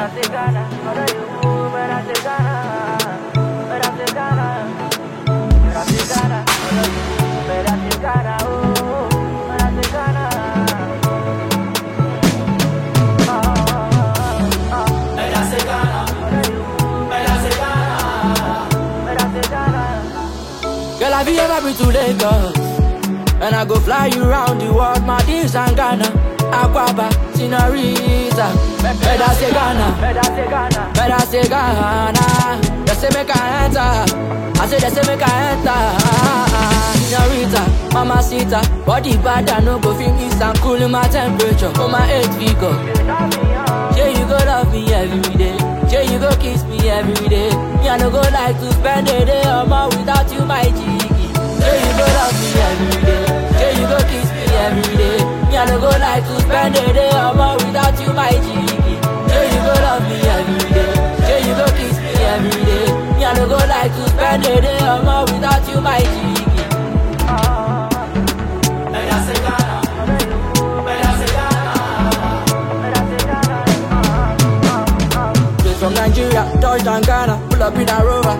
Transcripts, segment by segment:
say Ghana, what are you? When I say Ghana, when I say Ghana, when I say Ghana, what are you? When I say Ghana, oh, when I say Ghana. Girl, have you ever been to Lagos? And I go fly you round the world, Maldives and Ghana. Aquaba, Senorita. Better say Ghana, Better say Ghana, better say Ghana. They say make I enter. I say they say make I enter. Senorita, Mamacita. Body bad, I no go feel east and cool in my temperature. For my eight figure. you love me, oh. Yeah, you go love me every day. Yeah, you go kiss me every day. Me, I no go like to spend a day or more without you, my jiggy. Yeah, you go love me every day. Yeah, you go kiss me every day. Me, I no go like to spend a day or more without you, my jiggy. Yeah, you go love me every day. Yeah, you go kiss me every day. Me, I no go like to spend a day or more without you, my jiggy. Straight from Nigeria, touchdown Ghana, pull up in a rover.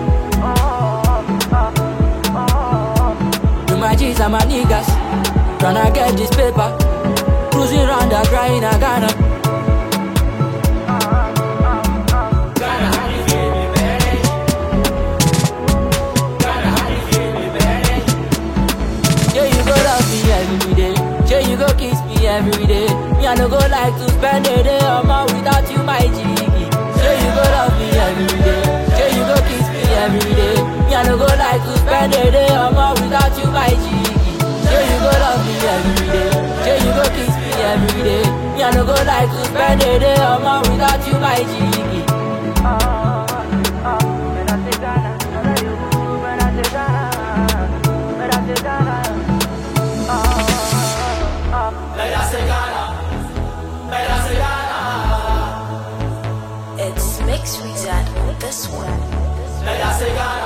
With my G's and my niggas, tryna get this paper. Cruising round the crying in Ghana. Yeah, you go love me every day. Yeah, you go kiss me every day. Me, I no go like to spend a day or more without you, my jiggy. Yeah, you go love me every day. Yeah, you go kiss me every day. Me, I no go like to spend a day or more without you, my jiggy. Yeah, you go love me every day. Yeah, you go kiss me every day. Me, I no go like to spend a day or more without you, my jiggy. It's Mix Wizard on this one. Better say Ghana.